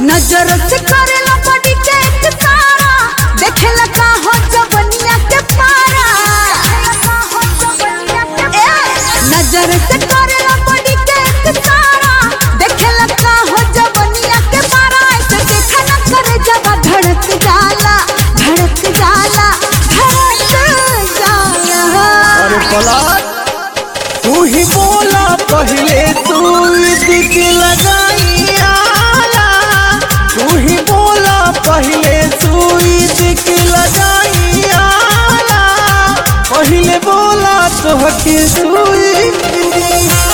नजर से करेला बॉडी के एक तारा देखेला का हो जवनिया के पारा ए, नजर से करेला बॉडी के एक तारा देखेला का हो जवनिया के पारा ऐसे देखा ना करे जब धड़क जाला धड़क जाला धड़क जाला अरे पलाट तू ही बोला पहले तू दिख लगाई आला तू ही बोला पहले तू दिख लगाई आला पहले बोला तो हकी सुई